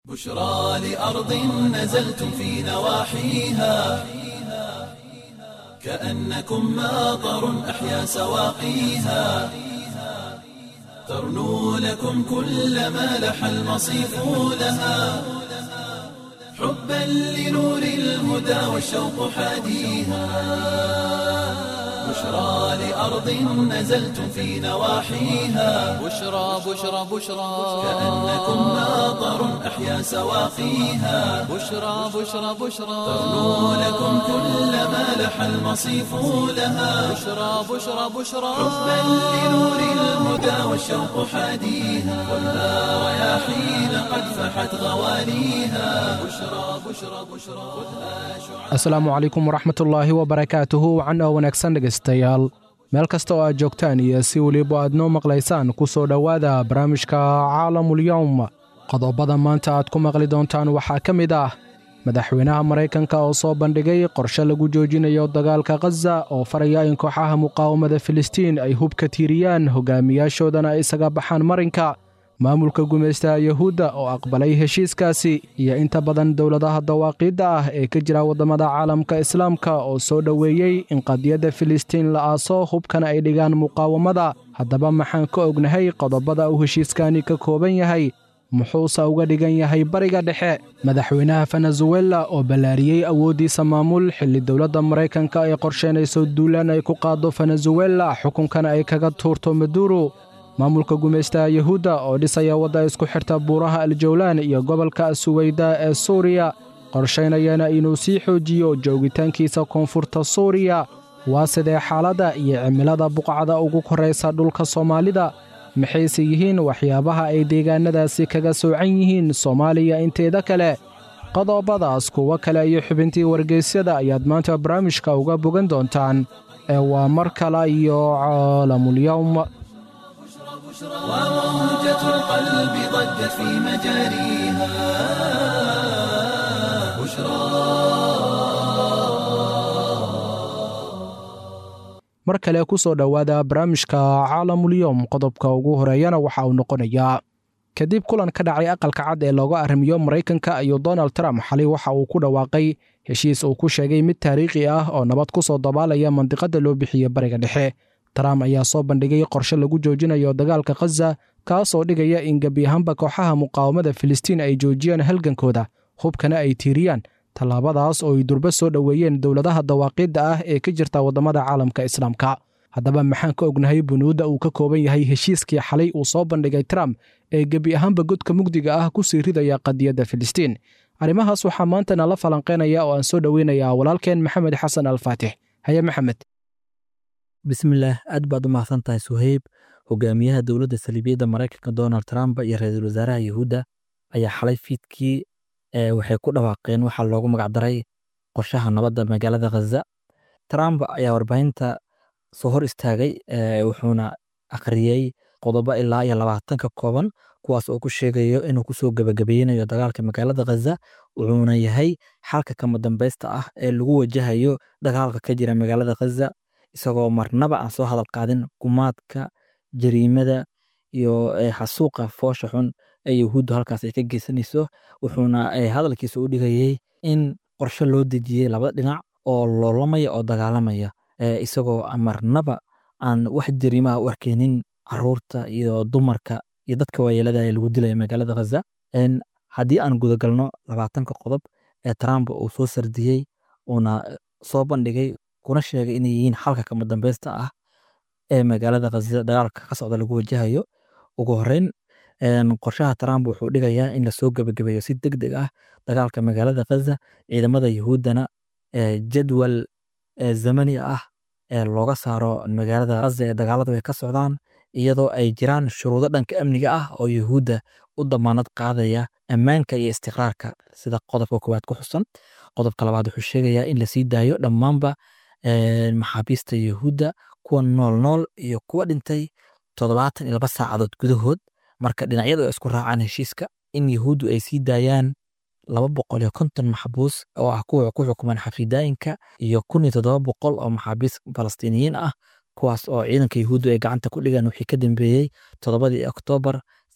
بشرى لأرض نزلتم في نواحيها كأنكم ماطر أحيا سواقيها ترنو لكم كل ما لح المصيف لها حبا لنور الهدى والشوق حاديها بشرى لأرض نزلتم في نواحيها بشرى بشرى بشرى كأنكم ماطر أحيا سواقيها بشرى بشرى بشرى ترنو لكم كل ما لح المصيف لها بشرى بشرى بشرى حبا لنور الهدى والشوق حاديها خذها رياحين قد فحت غواليها بشرى بشرى بشرى خذها شعاع asalaamu calaykum waraxmatullaahi wabarakaatuhu wacan oo wanaagsan dhegaystayaal meel kasta oo aad joogtaan iyo si weliba aad noo maqlaysaan ku soo dhowaada barnaamijka caalamulyowm qodobada maanta aad ku maqli doontaan waxaa ka mid ah madaxweynaha maraykanka oo soo bandhigay qorshe lagu joojinayo dagaalka khaza oo faraya in kooxaha muqaawamada filistiin ay hubka tiiriyaan hogaamiyaashoodana ay isaga baxaan marinka maamulka gumaystaha yuhuudda oo aqbalay heshiiskaasi iyo inta badan dowladaha dawaaqiidda ah ee ka jira waddamada caalamka islaamka oo soo dhoweeyey in qadiyadda filistiin la aaso hubkana ay dhigaan muqaawamada haddaba maxaan ka ognahay qodobada uu heshiiskani ka kooban yahay muxuuse uga dhigan yahay bariga dhexe madaxweynaha venezuela oo ballaariyey awooddiisa maamul xilli dowladda maraykanka ay qorsheynayso duulaan ay ku qaaddo venezuela xukunkana ay kaga tuurto maduro maamulka gumaystaha yuhuudda oo dhisaya wadda isku xirta buuraha aljawlaan iyo gobolka suweyda ee suuriya qorshaynayana inuu sii xoojiyo joogitaankiisa koonfurta suuriya waa sidee xaaladda iyo cimilada buqcada ugu korraysa dhulka soomaalida maxayse yihiin waxyaabaha ay deegaannadaasi kaga soocan yihiin soomaaliya inteeda kale qodobadaas kuwo kale iyo xubintii wargeysyada ayaad maanta barnaamijka uga bogan doontaan ee waa mar kale iyo caalamulyowm وموجة القلب ضجت في مجاريها بشرى mar kale ku soo dhowaada barnaamijka caalamulyowm qodobka ugu horeeyana waxa uu noqonayaa kadib kulan ka dhacay aqalka cad ee looga arrimiyo maraykanka iyo donald trump xalay waxa uu ku dhawaaqay heshiis uu ku sheegay mid taariikhi ah oo nabad ku soo dabaalaya mandiqadda loo bixiye bariga dhexe trump ayaa soo bandhigay qorshe lagu joojinayo dagaalka khaza kaasoo dhigaya in gebi ahaanba kooxaha muqaawamada filistiin ay joojiyaan halgankooda hubkana ay tiiriyaan tallaabadaas oo ay durbo soo dhoweeyeen dowladaha dawaaqiidda ah ee ka jirta waddamada caalamka islaamka haddaba maxaan ka ognahay bunuudda uu ka kooban yahay heshiiskii xalay uu soo bandhigay trump ee gebi ahaanba godka mugdiga ah ku sii ridaya qadiyadda filistiin arrimahaas waxaa maanta nala falanqeynaya oo aan soo dhoweynayaa walaalkeen maxamed xasan alfaatix haye maxamed bismillaah aad baad u mahadsan tahay suheyb hogaamiyaha dowladda saliibiyadda maraykanka donald trump iyo ra-iisul wasaaraha yuhuudda ayaa xalay fiidkii waxay ku dhawaaqeen waxaa loogu magacdaray qorshaha nabadda magaalada khaza trump ayaa warbaahinta soo hor istaagay wuxuuna akhriyey qodobo ilaa iyo labaatan ka kooban kuwaas oo ku sheegayo inuu kusoo gebagabeynayo dagaalka magaalada khaza wuxuuna yahay xalka kama dambeysta ah ee lagu wajahayo dagaalka ka jira magaalada khaza isagoo marnaba aan soo hadal qaadin gumaadka jariimada iyo xasuuqa foosha xun ee yuhuuddu halkaas ay ka geysanayso wuxuuna hadalkiisa u dhigayey in qorshe loo dejiyey labada dhinac oo loolamaya oo dagaalamaya isagoo marnaba aan wax jariimaha u arkeynin caruurta iyo dumarka iyo dadka waayeelada ee lagu dilaya magaalada khaza haddii aan gudagalno labaatanka qodob ee trump uu soo sardiyey uuna soo bandhigay kuna sheegay inay yihiin xalka kama dambeysta ah ee magaalada khaza dagaalka ka socda lagu wajahayo ugu horeyn qorshaha trump wuxuu dhigayaa in lasoo gebagabeeyo si deg deg ah dagaalka magaalada khaza ciidamada yuhuuddana jadwal zamani ah ee looga saaro magaalada khaza ee dagaaladu ay ka socdaan iyadoo ay jiraan shuruudo dhanka amniga ah oo yuhuudda u damaanad qaadaya ammaanka iyo istiqraarka sida qodobka koowaad ku xusan qodobka labaad wuxuu sheegayaa in lasii daayo dhammaanba maxaabiista yuhuudda kuwa nool nool iyo kuwa dhintay toddobaatan iyo laba saacadood gudahood marka dhinacyadu ay isku raacaan heshiiska in yuhuuddu ay sii daayaan laba boqol iyo konton maxbuus oo ah kuwa ku xukuman xafidaayinka iyo kun iyo toddoba boqol oo maxaabiis falastiiniyiin ah kuwaas oo ciidanka yuhuuddu ay gacanta ku dhigaan wixii ka dambeeyey toddobadii oktoobar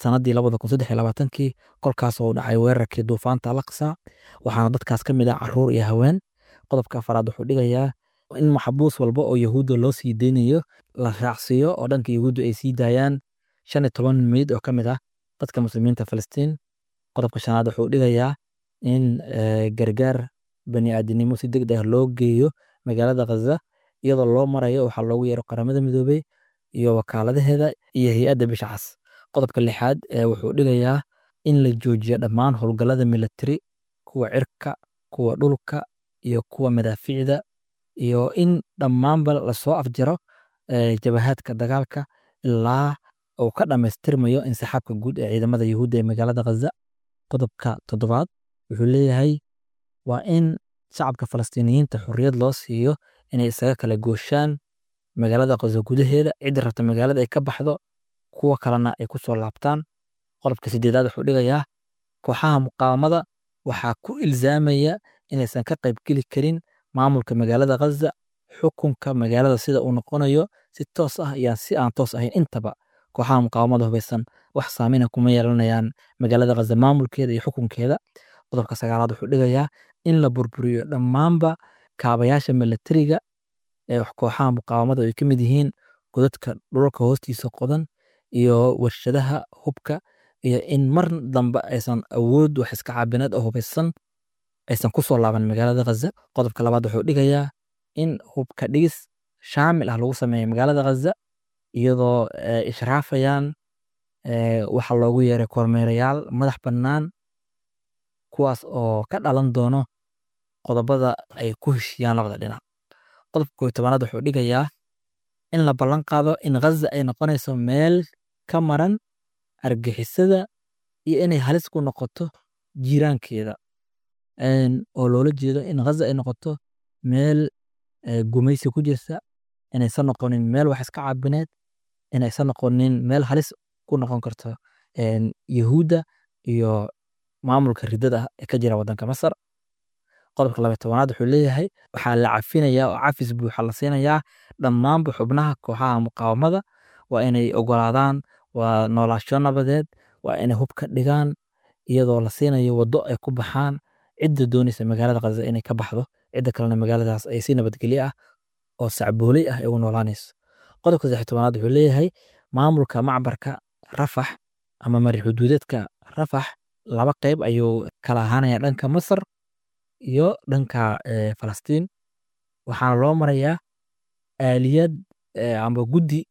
sanadii labada kun saddex iyo labaatankii kolkaasoo u dhacay weerarkii duufaanta alaqsa waxaana dadkaas ka mid ah caruur iyo haween qodobka afaraad wuxuu dhigayaa in maxbuus walba oo yahuudda loo sii deynayo la raacsiiyo oo dhanka yahuudda ay sii daayaan shan iyo toban meyd oo ka mid ah dadka muslimiinta falastiin qodobka shanaad wuxuu dhigayaa in gargaar bani'aadinimo si deg deg loo geeyo magaalada khaza iyadoo loo marayo waxaa loogu yeero qaramada midoobey iyo wakaaladaheeda iyo hay-adda bisha cas qodobka lixaad wuxuu dhigayaa in la joojiyo dhammaan howlgallada militari kuwa cirka kuwa dhulka iyo kuwa madaafiicda iyo in dhammaanba lasoo afjaro jabahaadka dagaalka ilaa uu ka dhammaystirmayo insixaabka guud ee ciidamada yahuudda ee magaalada khaza qodobka toddobaad wuxuu leeyahay waa in shacabka falastiiniyiinta xorriyad loo siiyo inay isaga kala gooshaan magaalada khaza gudaheeda ciddi rabta magaalada ay ka baxdo kuwa kalena ay ku soo laabtaan qodobka sideedaad wuxuu dhigayaa kooxaha muqaawamada waxaa ku ilzaamaya inaysan ka qaybgeli karin maamulka magaalada khaza xukunka magaalada sida uu noqonayo si toos ah iyo si aan toos ahayn intaba kooxaha muqaawamada hubaysan wax saameyna kuma yeelanayaan magaalada khaza maamulkeeda iyo xukunkeeda qodobka sagaalaad wuxuu dhigayaa in la burburiyo dhammaanba kaabayaasha milatariga ee kooxaha muqaawamada ay ka mid yihiin godadka dhulalka hoostiisa qodan iyo warshadaha hubka iyo in mar dambe aysan awood wax iska caabinad oo hubaysan aysan ku soo laaban magaalada khaza qodobka labaad wuxuu dhigayaa in hubka dhigis shaamil ah lagu sameeyo magaalada khaza iyadoo ishraafayaan waxa loogu yeeray kormeerayaal madax bannaan kuwaas oo ka dhalan doono qodobada ay ku heshiyaan labada dhinac qodobka kooiy tobanaad wuxuu dhigayaa in la ballan qaado in khaza ay noqonayso meel ka maran argixisada iyo inay halis ku noqoto jiiraankeeda oo loola jeedo in khaza ay noqoto meel gumaysi ku jirta inaysan noqonin meel wax iska caabineed inaysan noqonin meel halis ku noqon karto yahuudda iyo maamulka ridada ah ee ka jira waddanka masar qodobka labay tobanaad wuxuu leeyahay waxaa la cafinayaa oo cafis buuxa la siinayaa dhammaanba xubnaha kooxaha muqaawamada waa inay ogolaadaan waa noolaasho nabadeed waa inay hub ka dhigaan iyadoo la siinayo waddo ay ku baxaan cidda doonaysa magaalada khaza inay ka baxdo cidda kalena magaaladaas ay si nabadgelyo ah oo sacbooley ah ay u noolaanayso qodobka saddex tobanaad wuxuu leeyahay maamulka macbarka rafax ama mari xuduudeedka rafax laba qeyb ayuu kala ahaanaya dhanka masar iyo dhanka falastiin waxaana loo marayaa aaliyad amba guddi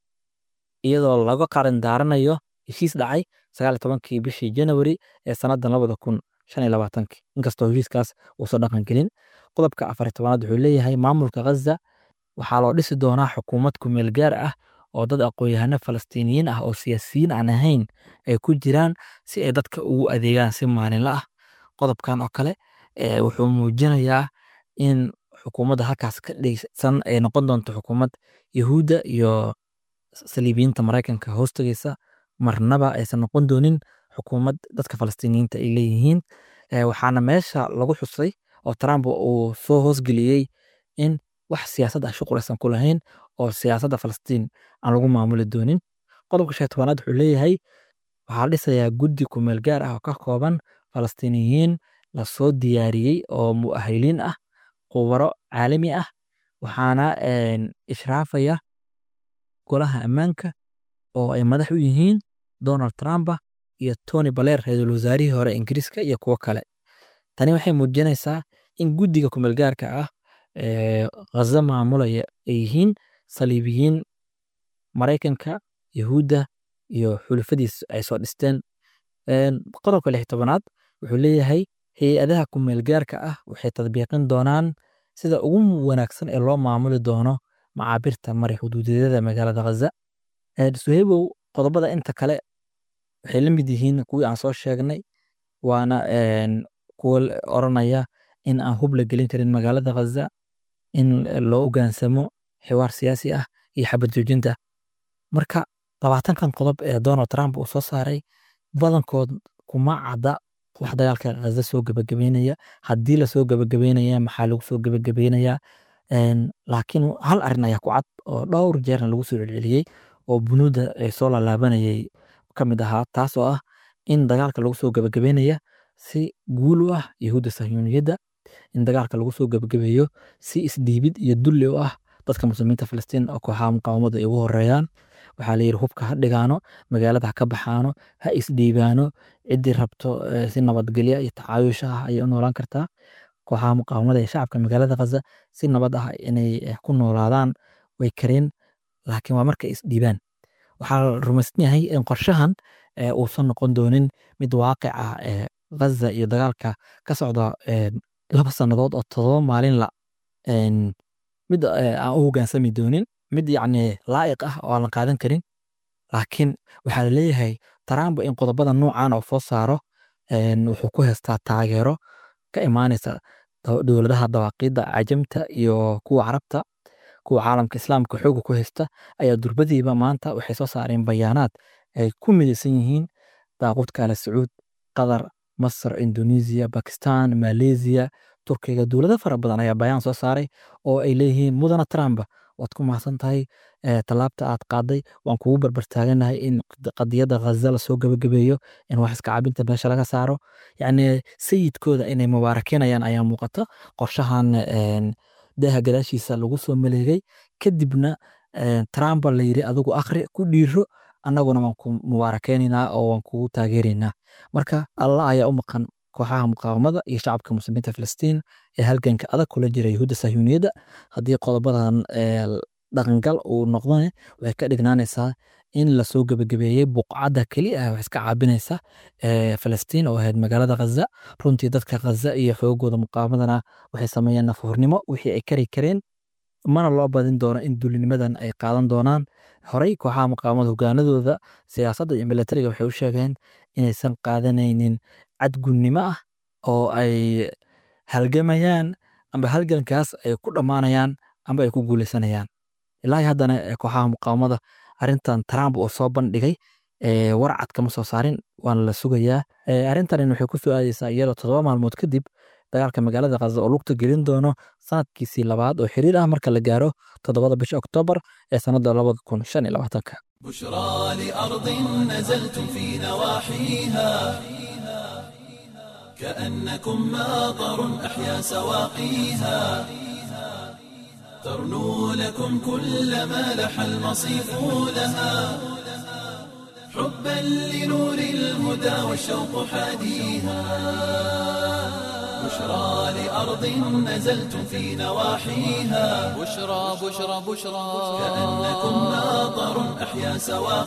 iyadoo laga qaran daaranayo heshiis dhacay sagaal iyo tobankii bishii janawari ee sannadan labada kun shan iyo labaatankii inkastoo heshiiskaas uusan dhaqan gelin qodobka afar iyo tobanaad wuxuu leeyahay maamulka khaza waxaa loo dhisi doonaa xukuumad kumeel gaar ah oo dad aqoon-yahano falastiiniyiin ah oo siyaasiyiin aan ahayn ay ku jiraan si ay dadka ugu adeegaan si maalinla ah qodobkan oo kale wuxuu muujinayaa in xukuumadda halkaas ka dhigsan ay noqon doonto xukuumad yahuudda iyo saliibiyiinta maraykanka hoostagaysa marnaba aysan noqon doonin xukuumad dadka falastiiniyiinta ay leeyihiin waxaana meesha lagu xusay oo trump uu soo hoosgeliyey in wax siyaasad ah shuqul aysan ku lahayn oo siyaasadda falastiin aan lagu maamuli doonin qodobka shan tobanaad wuxuu leeyahay waxaa la dhisayaa guddi kumeel gaar ah oo ka kooban falastiiniyiin lasoo diyaariyey oo mu'ahiliin ah khubaro caalami ah waxaana ishraafaya golaha ammaanka oo ay madax u yihiin donald trump iyo tony baler ra-iisul wasaarihii hore ingiriiska iyo kuwo kale tani waxay muujinaysaa in guddiga kumeel gaarka ah khaza maamulaya ay yihiin saliibiyiin maraykanka yahuudda iyo xulufadiis ay soo dhisteen qodobka lix tobanaad wuxuu leeyahay hay-adaha kumeel gaarka ah waxay tadbiiqin doonaan sida ugu wanaagsan ee loo maamuli doono macaabirta mari xuduudeedyada magaalada khaza suheybow qodobada inta kale waxay la mid yihiin kuwii aan soo sheegnay waana kuwa oranaya in aan hub la gelin karin magaalada khaza in loo ogaansamo xiwaar siyaasi ah iyo xabad joojinta marka labaatankan qodob ee donald trump uu soo saaray badankood kuma cadda wax dagaalka khaza soo gebagabeynaya haddii lasoo gebagabeynaya maxaa lagu soo gebagabeynaya laakiin hal arrin ayaa ku cad oo dhowr jeerna lagu soo celceliyey oo bunuudda ay soo lalaabanayay ka mid ahaa taas oo ah in dagaalka lagu soo gabagabeynaya si guul u ah yahuudda sahyuuniyadda in dagaalka lagu soo gabagabeeyo si isdhiibid iyo dulli u ah dadka muslimiinta filistiin oo kooxaha muqaawamadu ay ugu horeeyaan waxaa la yidhi hubka ha dhigaano magaalada ha ka baxaano ha isdhiibaano ciddii rabto si nabadgelya iyo tacaayusha ah ayay u noolaan kartaa kooxaha muqaawamada ee shacabka magaalada khaza si nabad ah inay ku noolaadaan way kareen laakiin waa markay isdhiibaan waxaa la rumaysan yahay in qorshahan uusan noqon doonin mid waaqic ah ee ghaza iyo dagaalka ka socda laba sannadood oo todoba maalin la mid aan u hogaansami doonin mid yacni laa'iq ah oo aan la qaadan karin laakiin waxaa la leeyahay trump in qodobada noocan oo soo saaro wuxuu ku haystaa taageero ka imaanaysa dowladaha dawaaqiidda cajamta iyo kuwa carabta kuwa caalamka islaamka xooga ku haysta ayaa durbadiiba maanta waxay soo saareen bayaanaad ay ku midaysan yihiin daaqudka ala sacuud qatar masar indonesia bakistan malaysia turkiga dowlado fara badan ayaa bayaan soo saaray oo ay leeyihiin mudana trump waad ku mahadsan tahay tallaabta aad qaaday waan kugu barbartaaganahay in qadiyadda ghaza lasoo gabagabeeyo in wax iska cabinta meesha laga saaro yacni sayidkooda inay mubaarakinayaan ayaa muuqata qorshahan daaha gadaashiisa lagu soo maleegay kadibna trump la yiri adigu akhri ku dhiiro annaguna waan ku mubaarakeynayna oo waan kugu taageeraynaa marka allah ayaa u maqan kooxaha muqaawamada iyo shacabka muslimiinta filistiin ee halganka adag kula jira yahuudda sahyuuniyadda haddii qodobadan dhaqangal uu noqdane waxay ka dhignaanaysaa in lasoo gebagabeeyey buqcadda keli ah wax iska caabinaysa filistiin oo ahayd magaalada khaza runtii dadka khaza iyo xoogooda muqaawamadana waxay sameeyeen nafuurnimo wixii ay kari kareen mana loo badin doono in dulinimadan ay qaadan doonaan horey kooxaha muqaawamada hogaanadooda siyaasadda iyo milatariga waxay u sheegeen inaysan qaadanaynin cadgunnimo ah oo ay halgamayaan amba halgankaas ay ku dhammaanayaan amba ay ku guuleysanayaan ilaa haddana kooxaha muqaawamada arrintan trump oo soo bandhigay warcad kama soo saarin waana la sugayaa arrintan waxay ku soo aadeysaa iyadoo toddoba maalmood kadib dagaalka magaalada khaza oo lugta gelin doono sanadkiisii labaad oo xiriir ah marka la gaaro toddobada bisha oktoobar ee sannadda labada kun shan iyo labaatanka بشرى لأرض نزلتم في نواحيها كأنكم ماطر أحيا سواقيها ترنو لكم كل ما لح المصيف لها حبا لنور الهدى والشوق حاديها بشرى لأرض نزلتم في نواحيها بشرى بشرى بشرى كأنكم ماطر أحيا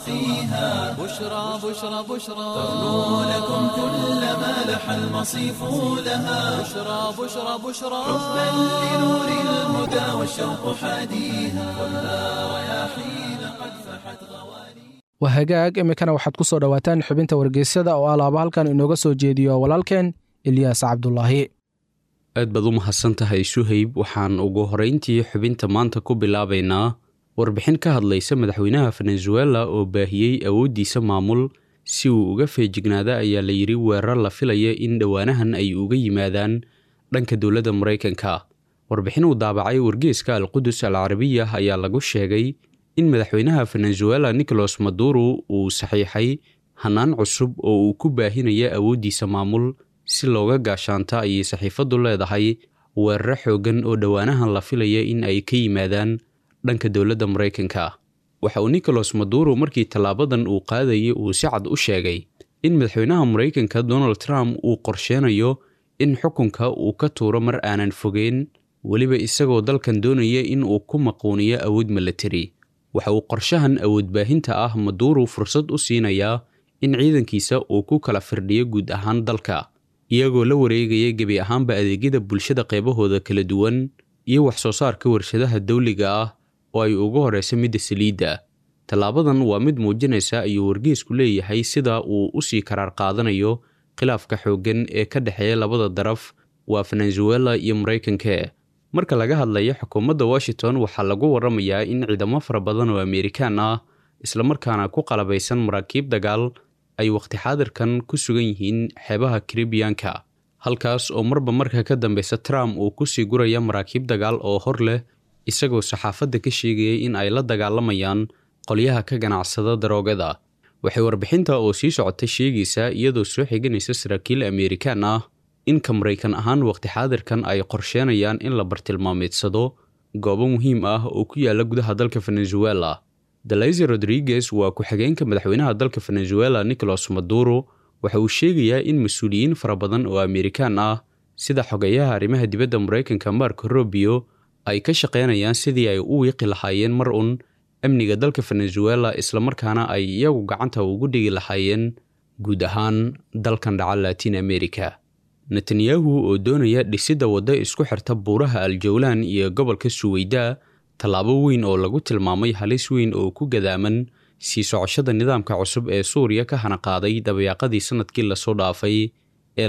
سواقيها بشرى بشرى بشرى ترنو لكم كل ما لح المصيف لها بشرى بشرى بشرى حبا لنور الهدى والشوق حاديها والنار رياحين قد فحت غوالي waa hagaag iminkana waxaad ku soo dhowaataan xubinta wargeysyada oo alaaba halkan inooga soo jeediyo walaalkeen ilyaas cabdulaahi aad baad u mahadsan tahay suhayb waxaan ugu horeyntii xubinta maanta ku bilaabaynaa warbixin ka hadlaysa madaxweynaha venezuela oo baahiyey awooddiisa maamul si uu uga feejignaada ayaa la yidhi weerar la filaya in dhowaanahan ay uga yimaadaan dhanka dowladda maraykanka warbixin uu daabacay wargeeska alqudus al carabiya ayaa lagu sheegay in madaxweynaha venezuela nicolas maduro uu saxiixay hannaan cusub oo uu ku baahinaya awooddiisa maamul si looga gaashaanta ayay saxiifaddu leedahay weeraro xooggan oo dhowaanahan la filaya in ay ka yimaadaan dhanka dowladda maraykanka waxa uu nicolas maduro markii tallaabadan uu qaadayay uu si cad u sheegay in madaxweynaha maraykanka donald trump uu qorsheenayo in xukunka uu ka tuuro mar aanan fogeyn weliba isagoo dalkan doonaya in uu ku maquuniyo awood milatari waxa uu qorshahan awoodbaahinta ah maduro fursad u siinayaa in ciidankiisa uu ku kala firdhiyo guud ahaan dalka iyagoo la wareegaya gebi ahaanba adeegyada bulshada qaybahooda kala duwan iyo wax soo saarka warshadaha dawliga ah oo ay ugu horeysa midda saliidda tallaabadan waa mid muujinaysa ayuu wargeesku leeyahay sida uu u sii karaar qaadanayo khilaafka xooggan ee ka dhexeeya labada daraf waa venezuela iyo maraykanka marka laga hadlayo xukuumadda washington waxaa lagu waramayaa in ciidamo fara badan oo amerikaan ah islamarkaana ku qalabaysan maraakiib dagaal ay waqti xaadirkan ku sugan yihiin xeebaha karibiyanka halkaas oo marba marka ka dambeysa trump uu kusii guraya maraakiib dagaal oo hor leh isagoo saxaafadda ka sheegaya in ay la dagaalamayaan qolyaha ka ganacsada daroogada waxay warbixinta oo sii socota sheegaysaa iyadoo soo xiganaysa saraakiil ameerikaan ah in ka maraykan ahaan waqti xaadirkan ay qorsheenayaan in la bartilmaameedsado goobo muhiim ah oo ku yaala gudaha dalka venezuela dalaize rodriguez waa ku-xigeenka madaxweynaha dalka venezuela nicolas maduro waxa uu sheegayaa in mas-uuliyiin fara badan oo ameerikaan ah sida xogeyaha arrimaha dibadda maraykanka marko robio ay ka shaqaynayaan sidii ay u wiiqi lahaayeen mar un amniga dalka venezuela islamarkaana ay iyagu gacanta ugu dhigi lahaayeen guud ahaan dalkan dhaca latin america netanyahu oo doonaya dhisidda waddo isku xirta buuraha aljawlaan iyo gobolka suweyda tallaabo weyn oo lagu tilmaamay halis weyn oo ku gadaaman sii socoshada nidaamka cusub ee suuriya ka hanaqaaday dabayaaqadii sannadkii lasoo dhaafay ee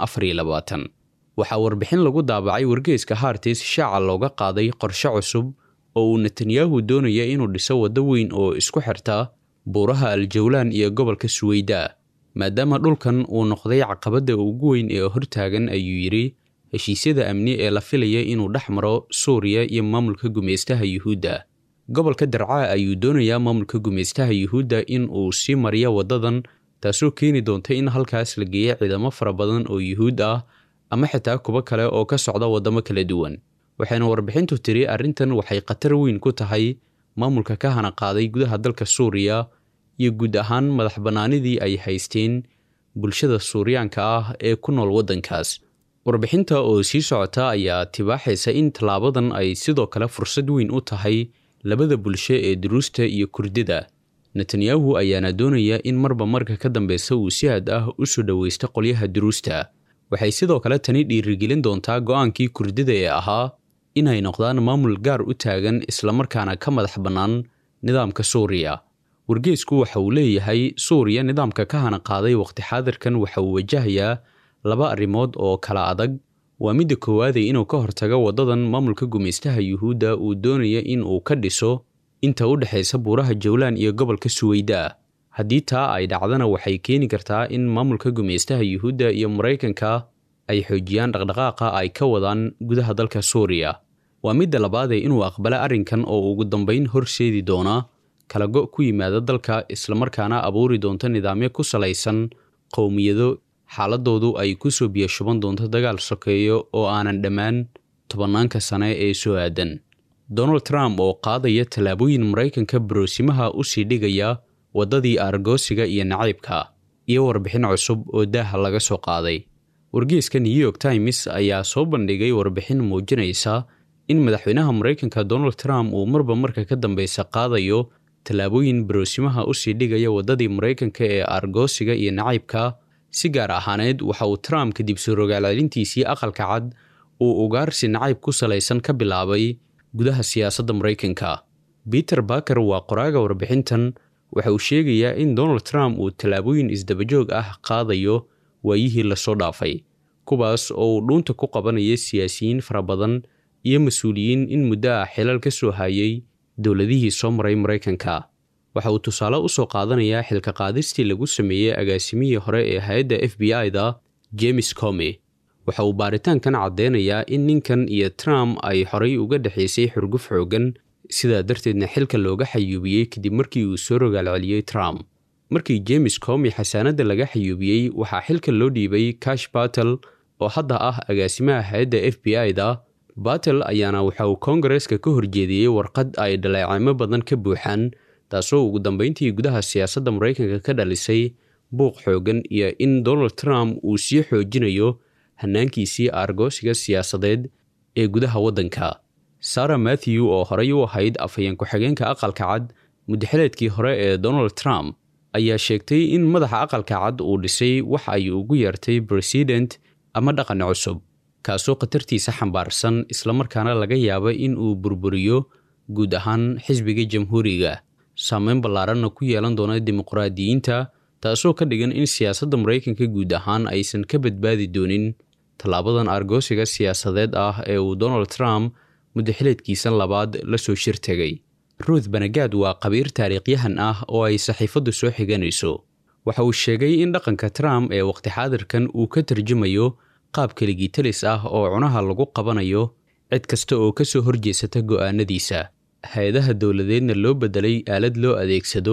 waxaa warbixin lagu daabacay wargeyska hartis shaaca looga qaaday qorshe cusub oo uu netanyahu doonaya inuu dhiso waddo weyn oo isku xirta buuraha aljawlaan iyo gobolka suweyda maadaama dhulkan uu noqday caqabadda ugu weyn ee hortaagan ayuu yidhi heshiisyada amni ee la filaya inuu dhex maro suuriya iyo maamulka gumaystaha yuhuudda gobolka darcaa ayuu doonayaa maamulka gumaystaha yuhuudda in uu sii mariyo waddadan taasoo keeni doonta in halkaas la geeyo ciidamo fara badan oo yuhuud ah ama xitaa kuwo kale oo ka socda waddamo kala duwan waxayna warbixintu tiri arrintan waxay khatar weyn ku tahay maamulka ka hana qaaday gudaha dalka suuriya iyo guud ahaan madax bannaanidii ay haysteen bulshada suuriyaanka ah ee ku nool waddankaas warbixinta oo sii socota ayaa tibaaxaysa in tallaabadan ay sidoo kale fursad weyn u tahay labada bulsho ee duruusta iyo kurdida netanyahu ayaana doonaya in marba marka ka dambeysa uu si aad ah u soo dhoweysta qolyaha duruusta waxay sidoo kale tani dhiirigelin doontaa go'aankii kurdida ee ahaa inay noqdaan maamul gaar u taagan islamarkaana ka madax bannaan nidaamka suuriya wargeysku waxa uu leeyahay suuriya nidaamka ka hana qaaday waqti xaadirkan waxa uu wajahayaa laba arrimood oo kala adag waa midda koowaadee inuu ka hortago waddadan maamulka gumaystaha yuhuudda uu doonaya in uu ka dhiso inta u dhexaysa buuraha jawlaan iyo gobolka suweyda haddii taa ay dhacdana waxay keeni kartaa in maamulka gumaystaha yuhuudda iyo maraykanka ay xoojiyaan dhaqdhaqaaqa ay ka wadaan gudaha dalka suuriya waa midda labaadee inuu aqbala arrinkan oo ugu dambayn horseedi doona kala go' ku yimaada dalka islamarkaana abuuri doonto nidaamyo ku salaysan qowmiyado xaaladoodu ay ku soo biyashuban doonto dagaal sokeeyo oo aanan dhammaan tobanaanka sane ee soo aadan donald trump oo qaadaya tallaabooyin maraykanka baroosimaha u sii dhigaya waddadii aargoosiga iyo nacaybka iyo warbixin cusub oo daaha laga soo qaaday wargeeska new york times ayaa soo bandhigay warbixin muujinaysa in madaxweynaha maraykanka donald trump uu marba marka ka dambeysa qaadayo tallaabooyin baroosimaha u sii dhigaya waddadii maraykanka ee aargoosiga iyo nacaybka si gaar ahaaneed waxa uu trump kadib soo rogaalcelintiisii aqalka cad uu ugaarsi nacayb ku salaysan ka bilaabay gudaha siyaasadda maraykanka peter baker waa qoraaga warbixintan waxa uu sheegayaa in donald trump uu tallaabooyin isdabajoog ah qaadayo waayihii lasoo dhaafay kuwaas oo uu dhuunta ku qabanaya siyaasiyiin fara badan iyo mas-uuliyiin in muddo ah xilal ka soo hayay dowladihii soo maray maraykanka waxa uu tusaale u soo qaadanayaa xilka qaadistii lagu sameeyey agaasimihii hore ee hay-adda f b i-da james comi waxa uu baaritaankan caddeynayaa in ninkan iyo trump ay horay uga dhexaysay xurguf xoogan sidaa darteedna xilka looga xayuubiyey kadib markii uu soo rogaalceliyey trump markii james comi xasaanadda laga xayuubiyey waxaa xilka loo dhiibay cash batel oo hadda ah agaasimaha hay-adda f b i-da batel ayaana waxa uu koongareeska ka horjeediyey warqad ay dhaleecimo badan ka buuxaan taasoo ugu dambeyntii gudaha siyaasadda maraykanka ka dhalisay buuq xoogan iyo in donald trump uu sii xoojinayo hanaankiisii aargoosiga siyaasadeed ee gudaha waddanka sara matthew oo horey u ahayd afhayeen ku-xigeenka aqalka cad muddaxileedkii hore ee donald trump ayaa sheegtay in madaxa aqalka cad uu dhisay wax ay ugu yeertay president ama dhaqan cusub kaasoo khatartiisa xambaarsan islamarkaana laga yaaba in uu burburiyo guud ahaan xisbiga jamhuuriga saameyn ballaaranna ku yeelan doona dimuqraadiyiinta taasoo ka dhigan in siyaasadda maraykanka guud ahaan aysan ka badbaadi doonin tallaabadan argoosiga siyaasadeed ah ee uu donald trump muddaxileedkiisa labaad la soo shir tegay ruuth banagaad waa qabiir taariikhyahan ah oo ay saxiifaddu soo xiganayso waxa uu sheegay in dhaqanka trump ee waqti xaadirkan uu ka tarjumayo qaab keligitalis ah oo cunaha lagu qabanayo cid kasta oo ka soo horjeesata go'aanadiisa hay-adaha dowladeedna loo beddelay aalad loo adeegsado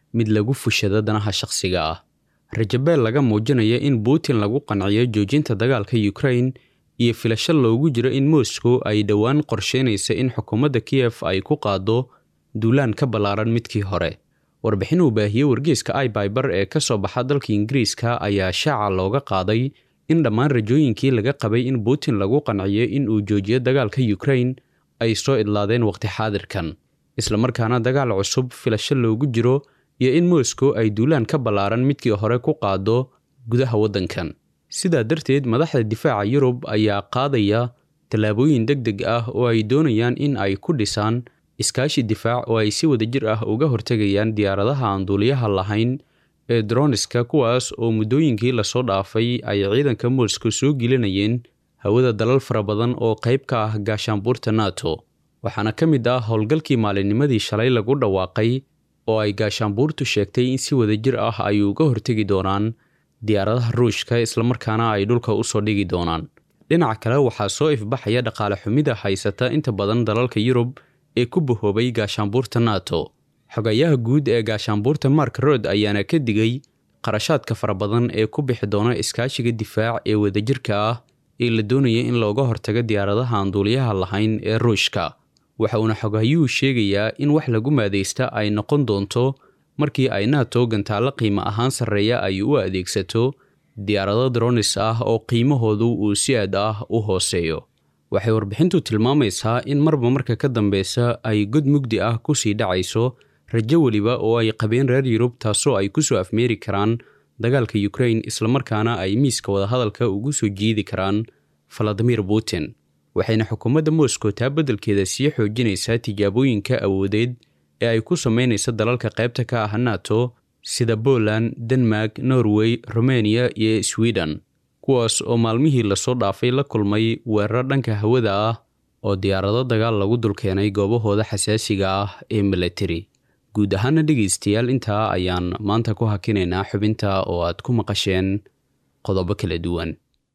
mid lagu fushado danaha shakhsiga ah rajabeel laga muujinaya in putin lagu qanciyo joojinta dagaalka ukrain iyo filasho loogu jiro in moscow ay dhowaan qorsheynaysa in xukuumadda kiyef ay ku qaado duulaan ka ballaaran midkii hore warbixin uu baahiyey wargeyska aibiber ee ka soo baxa dalka ingiriiska ayaa shaaca looga qaaday in dhammaan rajooyinkii laga qabay in putin lagu qanciyo in uu joojiyo dagaalka ukrain ay soo idlaadeen waqti xaadirkan islamarkaana dagaal cusub filasho loogu jiro iyo in moscow ay duulaan ka ballaaran midkii hore ku qaado gudaha waddankan sidaa darteed madaxda difaaca yurub ayaa qaadaya tallaabooyin deg deg ah oo ay doonayaan in ay ku dhisaan iskaashi difaac oo ay si wadajir ah uga hortegayaan diyaaradaha aan duuliyaha lahayn ee droniska kuwaas oo muddooyinkii lasoo dhaafay ay ciidanka moscow soo gelinayeen hawada dalal fara badan oo qayb ka ah gaashaanbuurta nato waxaana ka mid ah howlgalkii maalinnimadii shalay lagu dhawaaqay oo ay gaashaanbuurtu sheegtay in si wadajir ah ay uga hortegi doonaan diyaaradaha ruushka islamarkaana ay dhulka usoo dhigi doonaan dhinaca kale waxaa soo ifbaxaya dhaqaale xumida haysata inta badan dalalka yurub ee ku bahoobay gaashaanbuurta nato xogayaha guud ee gaashaanbuurta mark rod ayaana ka digay qarashaadka fara badan ee ku bixi doona iskaashiga difaac ee wadajirka ah ee la doonaya in looga hortago diyaaradaha aan duuliyaha lahayn ee ruushka waxa uuna xogahayuhu sheegayaa in wax lagu maadaysta ay noqon doonto markii ay nato gantaallo qiimo ahaan sarreeya ay u adeegsato diyaarado dronis ah oo qiimahoodu uu si aad ah u hooseeyo waxay warbixintu tilmaamaysaa in marba marka ka dambeysa ay god mugdi ah kusii dhacayso rajo weliba oo ay qabeen reer yurub taasoo ay kusoo afmeeri karaan dagaalka ukrain islamarkaana ay miiska wadahadalka ugu soo jiidi karaan valadimir putin waxayna xukuumadda moscow taa beddelkeeda sii xoojinaysaa tijaabooyinka awoodeed ee ay ku samaynaysa dalalka qaybta ka ah nato sida poland denmark norway romania iyo sweden kuwaas oo maalmihii lasoo dhaafay la kulmay weerar dhanka hawada ah oo diyaarado dagaal lagu dulkeenay goobahooda xasaasiga ah ee milatari guud ahaana dhegaystayaal intaa ayaan maanta ku hakinaynaa xubinta oo aad ku maqasheen qodobo kala duwan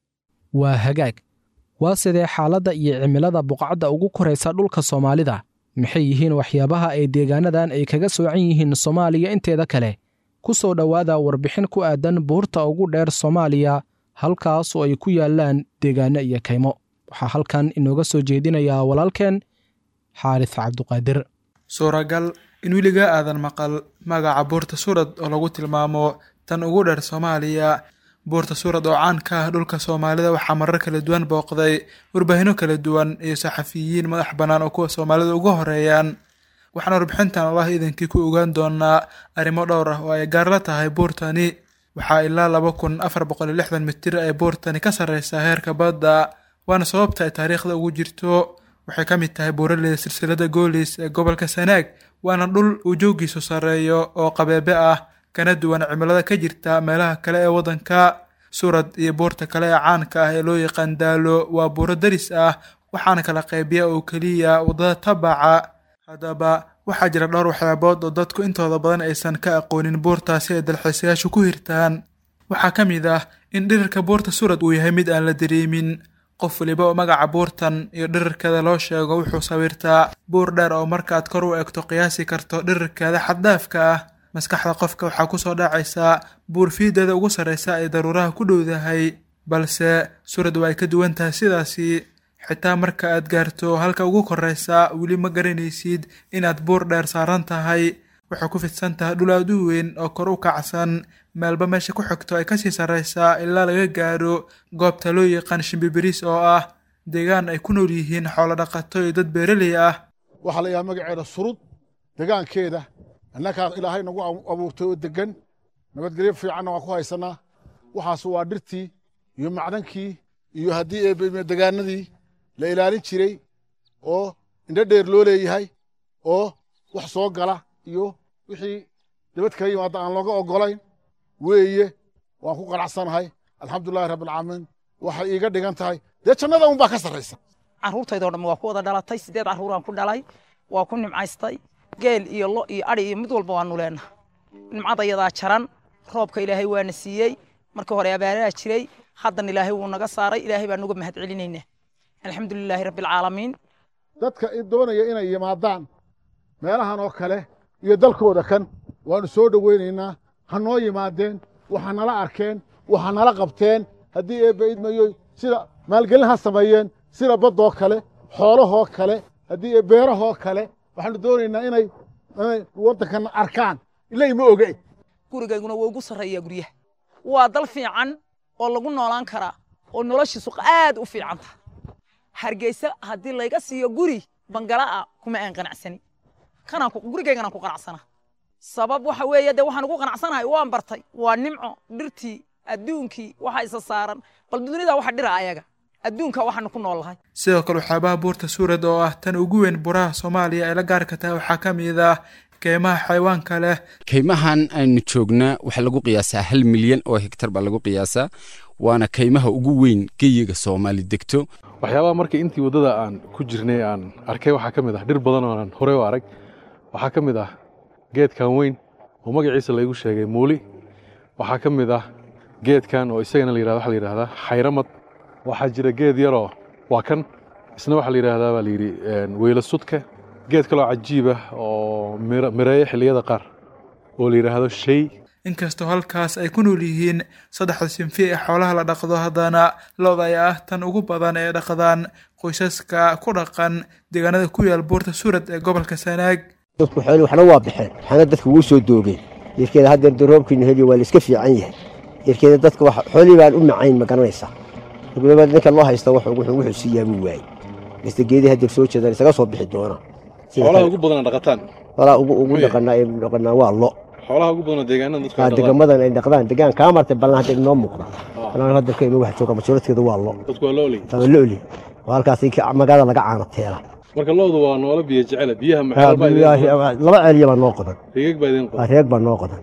waa hagaag waa sidee xaaladda iyo cimilada buqacda ugu koraysa dhulka soomaalida maxay yihiin waxyaabaha ay deegaanadan ay kaga soocan yihiin soomaaliya inteeda kale ku soo dhowaada warbixin ku aadan buurta ugu dheer soomaaliya halkaas oo ay ku yaallaan deegaano iyo kaymo waxaa halkan inooga soo jeedinayaa walaalkeen xaaris cabduqaadir suuragal in weligaa aadan maqal magaca buurta suurad oo lagu tilmaamo tan ugu dheer soomaaliya buurta suurad oo caan ka ah dhulka soomaalida waxaa marar kala duwan booqday warbaahinno kala duwan iyo saxafiyiin madax bannaan oo kuwa soomaalida uga horeeyaan waxaan warbixintan allah iidankii ku ogaan doonaa arrimo dhowr ah oo ay gaar la tahay buurtani waxaa ilaa laba kun afar boqol iyo lixdan mitir ay buurtani ka sarreysaa heerka badda waana sababta ay taariikhda ugu jirto waxay ka mid tahay buuraleyda silsilada goolis ee gobolka sanaag waana dhul uu joogiisu sarreeyo oo qabeebe ah kana duwan cimilada ka jirta meelaha kale ee waddanka suurad iyo buurta kale ee caanka ah ee loo yaqaan daalo waa buuro daris ah waxaana kala qaybiya oo keliya waddada tabaca haddaba waxaa jira dhowr waxyaabood oo dadku intooda badan aysan ka aqoonin buurtaasi ay dalxiisayaashu ku hirtaan waxaa ka mid ah in dhirarka buurta suurad uu yahay mid aan la dareemin qof waliba oo magaca buurtan iyo dhirarkeeda loo sheego wuxuu sawirtaa buur dheer oo markaaad kor u egto qiyaasi karto dhirarkeeda xaddaafka ah maskaxda qofka waxaa kusoo dhacaysaa buur fiideeda ugu sarreysa ay daruuraha ku dhowdahay balse suurad waa ay ka duwan tahay sidaasi xitaa marka aad gaarto halka ugu korreysa weli ma garanaysid inaad buur dheer saaran tahay waxay ku fidsan tahay dhul aad u weyn oo kor u kacsan meelba meesha ku xigto ay kasii sarreysaa ilaa laga gaaro goobta loo yaqaan shimbibiriis oo ah deegaan ay ku nool yihiin xoolo dhaqato iyo dad beeraley ah waxaa la yidhaha magaceeda surud degaankeeda annakaa ilaahay nagu abuurtay oo degan nabadgelyo fiicanna waan ku haysanaa waxaas waa dhirtii iyo macdankii iyo haddii degaanadii la ilaalin jiray oo indho dheer loo leeyahay oo wax soo gala iyo wixii dabad kala yimaada aan looga oggolayn weeye waan ku qanacsanahay alxamdulilahi rabbilcaalamiin waxay iiga dhigan tahay dee jannada unbaa ka sarraysa carruurtaydoo dhammi waa ku wada dhalatay siddeed carruuraan ku dhalay waa ku nimcaystay geel iyo lo iyo adhi iyo mid walba waanu leenaha nimcada yadaa jaran roobka ilaahay waana siiyey markii hore abaaraha jiray haddan ilaahay wuu naga saaray ilaahay baan nuga mahad celinaynaa alxamdulilaahi rabbilcaalamiin dadka doonaya inay yimaadaan meelahan oo kale iyo dalkooda kan waanu soo dhoweynaynaa ha noo yimaadeen waxa nala arkeen waxa nala qabteen haddii eebba idmayoy sida maalgelin ha sameeyeen sida baddoo kale xoolahoo kale haddii ee beerahoo kale waxaanu doonaynaa inay inay waddankan arkaan ilay ma oge gurigayguna waa ugu sarreeyaa guryaha waa dal fiican oo lagu noolaan karaa oo noloshiisu aad u fiican tahay hargeysa haddii layga siiyo guri bangala'a kuma aan qanacsani kanaan gurigayganaan ku qanacsana sabab waxa weeye dee waxaan ugu qanacsanahay waan bartay waa nimco dhirtii adduunkii waxa isa saaran bal dunida waxa dhira ayaga adduunka waxaanu ku noolahay sidoo kale waxyaabaha buurta suurad oo ah tan ugu weyn buraha soomaaliya ee la gaarka tahay waxaa ka mid ah keymaha xayawaanka leh kaymahan aynu joognaa waxaa lagu qiyaasaa hal milyan oo hektar baa lagu qiyaasaa waana kaymaha ugu weyn geyiga soomaali degto waxyaabaha markii intii waddada aan ku jirnay aan arkay waxaa ka mid ah dhir badan oo aan horey u arag waxaa ka mid ah geedkan weyn oo magaciisa laygu sheegay muuli waxaa ka mid ah geedkan oo isagana la yirahdo waxaa la yidhahdaa xayramad waxaa jira geed yaroo waa kan isna waxaa la yidhaahdaa baa la yidhi weyla sudka geed kaloo cajiib ah oo mireeya xilliyada qaar oo la yidhaahdo shay inkastoo halkaas ay ku nool yihiin saddexda sinfi ee xoolaha la dhaqdo haddana lo-da ayaa ah tan ugu badan ee dhaqdaan qoysaska ku dhaqan deegaanada ku yaal buurta suurad ee gobolka sanaag dadku xooli waxna waa baxeen waxaana dadka ugu soo doogeen yarkeeda haddeer daroobkiina heliyo waa la iska fiican yahay yarkeeda dadka xoolii baan u macayn ma garanaysaa gudaba ninka loo haysta wuxuu xusiiyaa buu waayey miste geedii haddeer soo jeedaan isaga soo bixi doona xoolaha ugu badan dhaqataan xoolaha ugu dhaqanaa ee dhaqanaa waa lo xoolaha ugu badan deegaanada dadku degamadan ay dhaqdaan degaan kaa martay ballan hadda inoo muuqda ballan hadda ka ima wax jooga majooradkeeda waa lo dadku waa looli waa looli oo halkaas magaalada laga caano teela marka loodu waa noolo biyo jecela biyaha maxaa laba ceeliya baa noo qodan reeg baa idin qodan reeg baa noo qodan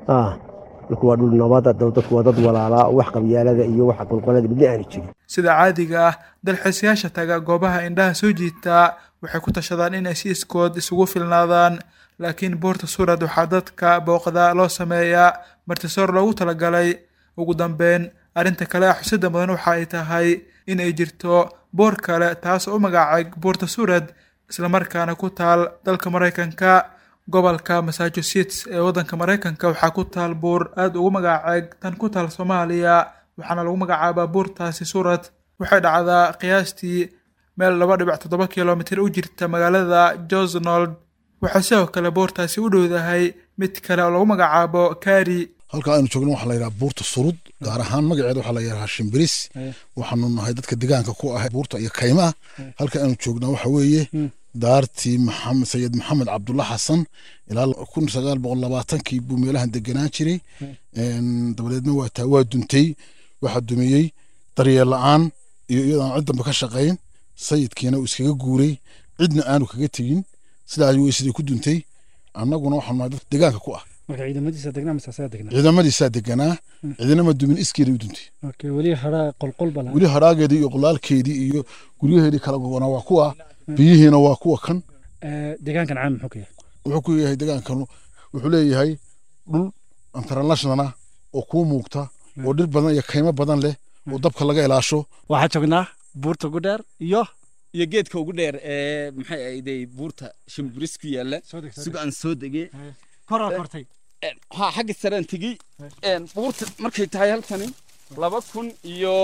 dhulku waa dhul nabada dadku waa dad walaalaa wax qabyaalada iyo wax qolqolada midna aanu jirin sida caadiga ah dalxiisayaasha taga goobaha indhaha soo jiitaa waxay ku tashadaan inay si iskood isugu filnaadaan laakiin buurta suurad waxaa dadka booqda loo sameeyaa martisoor loogu talagalay ugu dambeyn arrinta kale ah xusida mudan waxa ay tahay in ay jirto boor kale taas oo u magacaeg buurta suurad islamarkaana ku taal dalka maraykanka gobolka massachusetts ee waddanka maraykanka waxaa ku taal buur aada ugu magaceeg tan ku taal soomaaliya waxaana lagu magacaabaa buurtaasi suurad waxay dhacdaa qiyaastii meel laba dhibic toddoba kilomitir u jirta magaalada josnold waxaa sidoo kale buurtaasi u dhowdahay mid kale oo lagu magacaabo kari halka aynu joogno waxaa la yidhaha buurta surud gaar ahaan magaceeda waxaa la yidhaha shimbiris waxaanu nahay dadka degaanka ku ah buurta iyo kaymaha halka aynu joognaa waxa weeye daartii maxamed sayid maxamed cabdulla xasan ilaa kun sagaal boqol labaatankii buu meelahan deganaan jiray dabadeedna waa taa waa duntay waxaa dumiyey daryeel la-aan iyo iyadoo aan cid dambe ka shaqayn sayidkiina uu iskaga guuray cidna aanu kaga tegin sidaa ayuu sidii ku duntay annaguna waxaanu nahay dadka degaanka ku ah marka ciidamadiisa degnaa mise asaga degnaa ciidamadiisaa deganaa ciidanama dumin iskeeday u duntay okay weli hadhaa qolqol bala weli hadhaageedii iyo qolaalkeedii iyo guryaheedii kala gogonaa waa kuwa biyihiina waa kuwa kan deegaankan caam muxuu ka yahay wuxuu ku yahay deegaankan wuxuu leeyahay dhul internationala oo kuu muuqta oo dhir badan iyo kaymo badan leh oo dabka laga ilaasho waxaa joognaa buurta ugu dheer iyo iyo geedka ugu dheer ee maxay ahayday buurta shimbiris ku yaalla suga aan soo degay koraa kortay ha xagga saraan tegey buurta markay tahay halkani laba kun iyo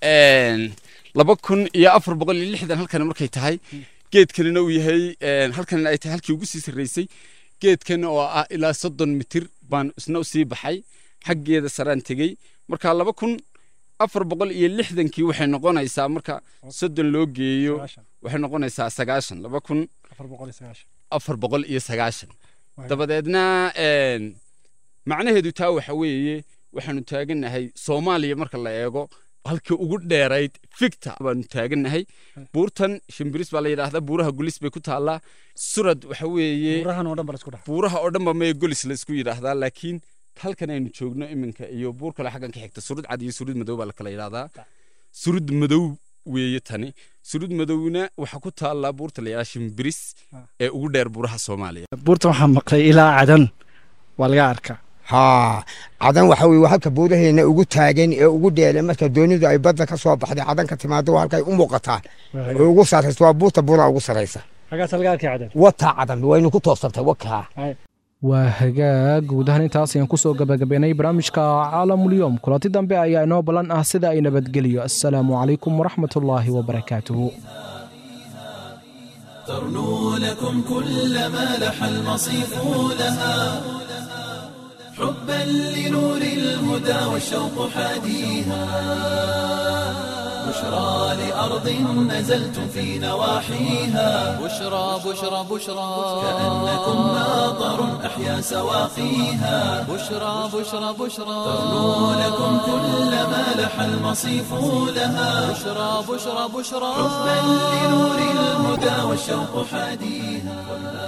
laba kun iyo afar boqol iyo lixdan halkani markay tahay geedkanina uu yahay halkanina ay tahay halkii ugu sii sarreysay geedkan oo ah ilaa soddon mitir baan isna usii baxay xaggeeda saraan tegey marka laba kun afar boqol iyo lixdankii waxay noqonaysaa marka soddon loo geeyo waxay noqonaysaa sagaashan laba kun afar boqol iyo sagaashan dabadeedna macnaheedu taa waxa weeye waxaanu taagannahay soomaaliya marka la eego halkii ugu dheerayd ficta baanu taagannahay buurtan shimbiris baa la yidhaahdaa buuraha gulis bay ku taallaa surad waxa weeye buuraha oo dhan ba mee golis la isku yidhaahdaa laakiin halkan aynu joogno iminka iyo buur kale xaggan ka xigta surud cad iyo surud madow baa la kala yidhaahdaa surud madow weeye tani surud madowna waxaa ku taallaa buurta la yidhahdaa shimbiris ee ugu dheer buuraha soomaaliya buurtan waxaa maqlay ilaa cadan waa laga arkaa haa cadan waxa weye halka buuraheena ugu taagan ee ugu dheele marka doonidu ay badda ka soo baxday cadan ka timaado halkay u muuqataa oo ugu sarraysa waa buurta buuraha ugu sarraysa xagaas laga arkay cadan wataa cadan waynu ku toobsantay wakaa waa hagaag guud ahaan intaas ayaan kusoo gabagabaynay barnaamijka caalamulyoom kulanti dambe ayaa inoo ballan ah sida ay nabadgeliyo assalaamu calaykum waraxmatullaahi wabarakaatuhu ترنو لكم كل ما لح المصيف لها حبا لنور الهدى والشوق حاديها بشرى لأرض نزلتم في نواحيها بشرى بشرى بشرى كأنكم ناظر أحيا سواقيها بشرى بشرى بشرى ترنو لكم كل ما لح المصيف لها بشرى بشرى بشرى حبا لنور الهدى والشوق حاديها